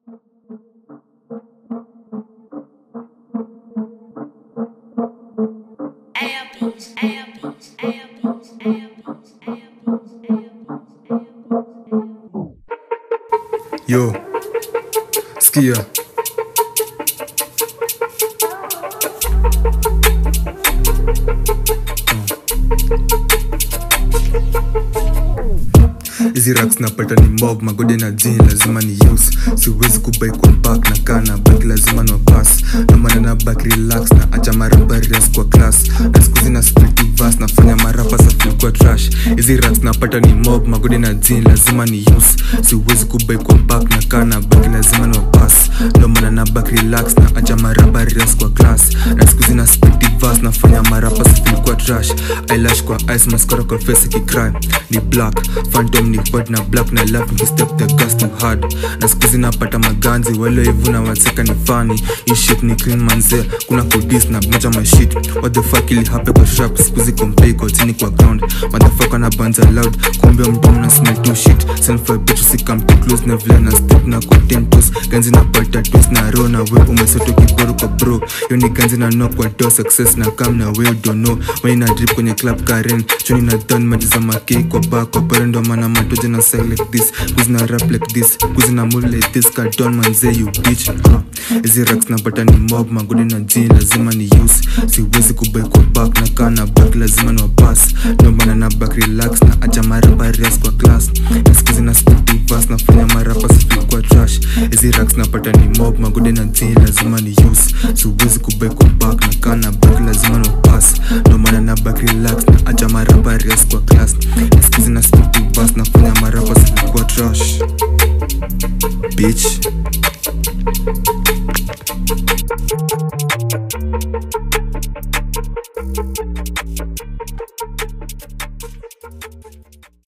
Airbeats, airbeats, airbeats, airbeats, airbeats, airbeats. Yo, skia hizi racks napata ni mob magode na jini lazima ni use siwezi kubai kwa back na kana baki lazima no pass namana na back relax na acha marabarias kwa class na skuzi na split verse nafanya marapa safil kwa trash hizi racks napata ni mob magode na jini lazima ni use siwezi kubai kwa back na kana baki lazima no pass namana na back relax na acha marabarias kwa class na skuzi na split verse nafanya marapa safil kwa trash eyelash kwa ice mascara kwa face ikicry ni black phantom ni white na black na love ni step the gas too hard na skuzi napata maganzi wale hivu na waseka ni funny hii shit ni clean manze kuna kudis na moja my shit what the fuck ili hape kwa sharp skuzi kompe kwa chini kwa ground motherfucker na banza loud kumbe mdomo na smell too shit send for a bitch si come too close na vile na step na content toes ganzi na pata toes na roll na we umesoto kiboro kwa bro yo ni ganzi na knock kwa door success na come na we don't know when na drip kwenye club Karen chuni na done maji za maki kwa bar kwa parendo mana matoje na say like this kuzi na rap like this kuzi na move like this cut down manze you bitch uh. hizi racks na pata ni mob magodi na jini lazima ni use siwezi kubai kwa back na kana back lazima ni wabas ndo maana na back relax na acha marapa res kwa class na skuzi na speed verse nafanya marapa sifi kwa trash hizi racks na pata ni mob magodi na jini lazima ni use siwezi kubai kwa back na kana back lazima ni wabas ndo maana na back relax na acha marapa res kwa class na skuzi na speed verse nafanya marapa sifi kwa trash bitch